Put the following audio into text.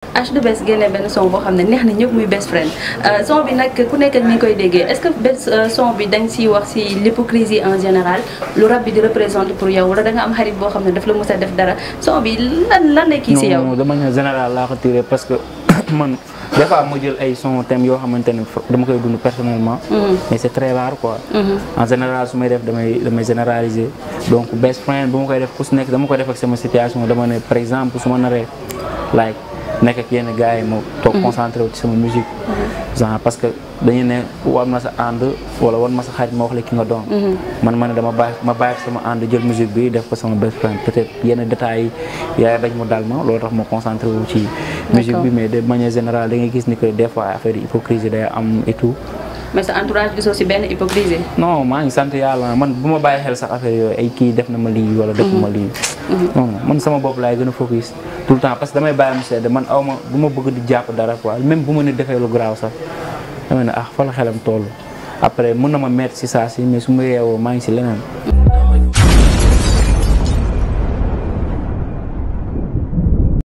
H2Best génne benn son boo xam ne neex na ñëpp muy best friend son bi nag ku nekk ak ni koy déggee est-ce que best son bi da nga siy wax si l'hypocrisie en général lu rab bi di représente pour yow wala da nga am xarit boo xam ne daf la mës a def dara son bi lan lan la kii si yow. non de manière générale laa ko tiré parce que man des fois ma jël ay son thème yoo xamante ne dama koy dund personnellement. mais c'est très rare quoi. en général su may def damay damay généraliser donc best friend bu ma koy def ku si nekk dama koy def ak sama situation dama ne par exemple su ma naree like nekk ak yenn gars yi ma toog concentré wu ci sama musique. genre parce que dañu ne war ma sa ànd wala war ma sa xarit ma wax la ki nga doon. man ma ne dama bàyyi ma bàyyi sama ànd jël musique bi def ko sama best friend peut-être yenn détails yi yaay bañ mu dal ma loolu tax ma concentré wu ci. musique bi mais de manière générale da ngay gis ni que des fois affaire yi hypocrisie day am et tout. mais sa entourage gisoo si benn hypocrisie. non maa ngi sant yàlla man bu ma bàyyi xel sax affaire yooyu ay kii def na ma lii wala def ma lii. non non man sama bopp laay gën a focus tout le temps parce que damay bàyyi mu sedd man aw ma bu ma bëgg di jàpp dara quoi même bu ma ne defee lu garaaw sax dama ne ah fa la xelam toll après mën na ma mettre si saa si mais su ma yeewoo maa ngi si leneen.